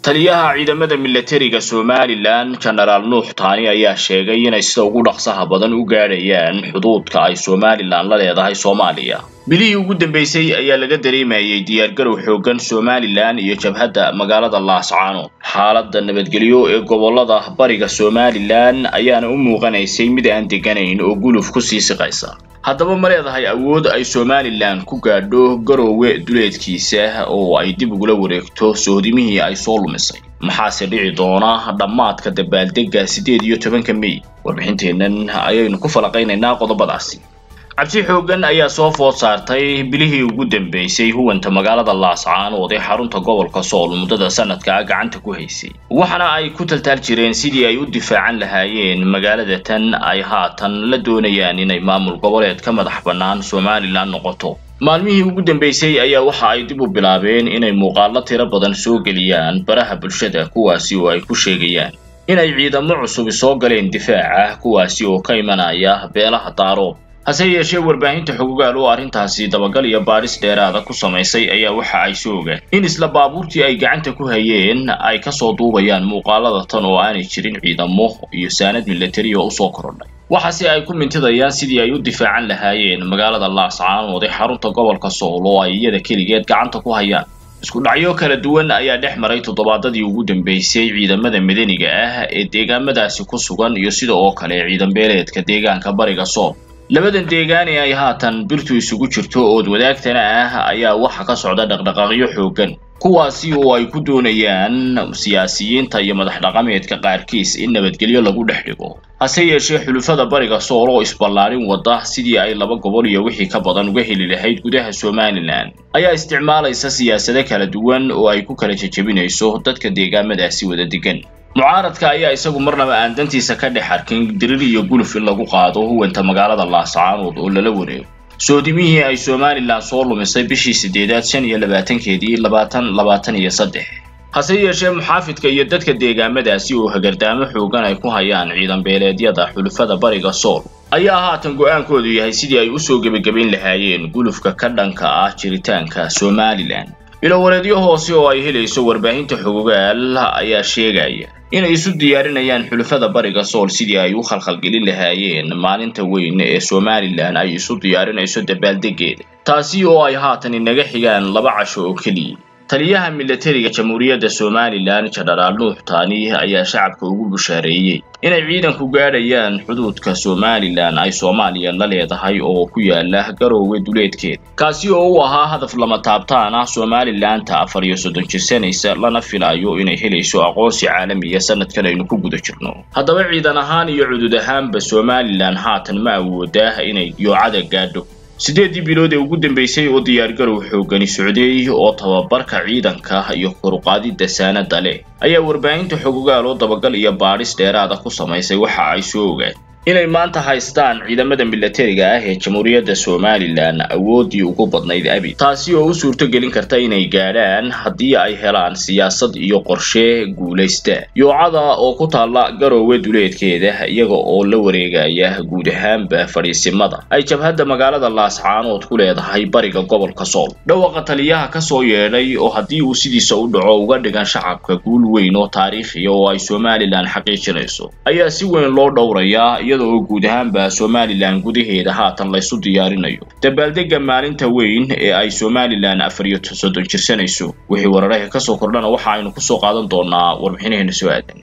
taliyaha ciidamada milatariga somalilan genaraal nuux taani ayaa sheegay inay sida ugu dhaqsaha badan u gaadhayaan xuduudka ay somalilan la leedahay soomaaliya bilihii ugu dambeysay ayaa laga dareemayay diyaargarow xooggan somalilan iyo jabhadda magaalada laascaanood xaaladda nabadgelyo ee gobolada bariga somalilan ayaana u muuqanaysay mid aan deganayn oo guluf ku sii siqaysa haddaba ma leedahay awood ay somalilan ku gaadho garoowe duleedkiisa oo ay dib ugula wareegto sohdimihii ay soo lumisay maxaase dhici doona dhammaadka dabaaldegga siddeed iyo tobanka mey warbixinteennan ayaynu ku falaqaynaynaa qodobadaasi cabsi xooggan ayaa soo food saartay bilihii ugu dambeysay huwanta magaalada laascaanood ee xarunta gobolka sool muddada sanadka gacanta ku haysay waxaana ay ku taltaal jireen sidii ay u difaacan lahaayeen magaalada tan ay haatan la doonayaan inay maamul goboleed ka madax bannaan somalilan noqoto maalmihii ugu dambeysay ayaa waxa ay dib u bilaabeen inay muuqaallo tiro badan soo geliyaan baraha bulshada kuwaasi oo ay ku sheegayaan inay ciidamo cusubi soo galeen difaaca kuwaasi oo ka imanaya beelaha daaroob hase yeeshee warbaahinta xogogaal oo arrintaasi dabagal iyo baadhis dheeraada ku samaysay ayaa waxa ay soo ogaan in isla baabuurtii ay gacanta ku hayeen ay kasoo duubayaan muuqaalada tan oo aanay jirin ciidamo iyo saanad milatari oo usoo korodhay waxaase ay ku mintidayaan sidii ay u difaacan lahaayeen magaalada laascaanood ee xarunta gobolka sool oo ay iyada keligeed gacanta ku hayaan isku dhacyo kala duwan ayaa dhex maray toddobaadadii ugu dambeysay ciidamada madaniga ah ee deegaamadaasi ku sugan iyo sida oo kale ciidan beeleedka deegaanka bariga sool labadan deegaan ee ay haatan birtu isugu jirto ood wadaagtana ah ayaa waxa ka socda dhaqdhaqaaqyo xooggan kuwaasi oo ay ku doonayaan siyaasiyiinta iyo madax dhaqameedka qaarkiis in nabadgelyo lagu dhex dhigo hase yeeshee xulufada bariga sool oo isballaarin wada sidii ay laba gobol iyo wixii ka badan uga heli lahayd gudaha somalilan ayaa isticmaalaysa siyaasado kala duwan oo ay ku kala jejebinayso dadka deegaamadaasi wada degan mucaaradka ayaa isagu marnaba aan dantiisa ka dhex arkin dirir iyo guluf in lagu qaado huwanta magaalada laascaanood oo lala wareego soodimihii ay somalilan soo lumisay bishii siddeedaad shan iyo labaatankeedii labaatan labaatan iyo saddex hase yeeshee muxaafidka iyo dadka deegaamadaasi oo hagardaamo xoogan ay ku hayaan ciidan beeleedyada xulufada bariga sool ayaa haatan go-aankoodu yahay sidii ay usoo gebagabayn lahaayeen gulufka ka dhanka ah jiritaanka somalilan ilowareedyo hoose oo ay helayso warbaahinta xogogaal ayaa sheegaya inay isu diyaarinayaan xulufada bariga sool sidii ay u khalkhalgelin lahaayeen maalinta weyn ee somalilan ay isu diyaarinayso dabaaldeggeeda taasi oo ay haatan inaga xigaan laba casho oo keliya taliyaha milatariga jamhuuriyadda somalilan genaraal nuux taani ayaa shacabka ugu bushaareeyey inay ciidanku gaadhayaan xuduudka somalilan ay soomaaliya la leedahay oo ku yaala garoowe duleedkeeda kaasi oo u ahaa hadaf lama taabtaan ah somalilanta afar iyo soddon jirsanaysa lana filayo inay helayso aqoonsi caalamiya sanadkan aynu ku guda jirno haddaba ciidan ahaan iyo cudud ahaanba somalilan haatan ma awoodaa inay yoocada gaadho siddeeddii bilood ee ugu dambeysay oo diyaargarow xooggani socdeey oo tababarka ciidanka iyo koruqaadidda saanada leh ayaa warbaahinta xogogaal oo dabagal iyo baadhis dheeraada ku samaysay waxa ay soo ogaan inay maanta haystaan ciidamada milatariga ah ee jamhuuriyadda somalilan awooddii ugu badnayd abi taasi oo u suurto gelin karta inay gaadhaan haddii ay helaan siyaasad iyo qorshe guulaysta yoocada oo ku taalla garoowe duleedkeeda iyaga oo la wareegaya guud ahaanba fadhiisimada ay jabhadda magaalada laascaanood ku leedahay bariga gobolka sool dhawaqa taliyaha kasoo yeedhay oo haddii uu sidiisa u dhaco uga dhigan shacabka guul weyn oo taariikhiya oo ay somalilan xaqiijinayso ayaa si weyn loo dhowrayaa iyada oo guud ahaanba somalilan gudaheeda haatan laysu diyaarinayo dabaaldegga maalinta weyn ee ay somalilan afar iyo soddon jirsanayso wixii wararaha kasoo kordhana waxa aynu kusoo qaadan doonaa warbixinaheena soo aadan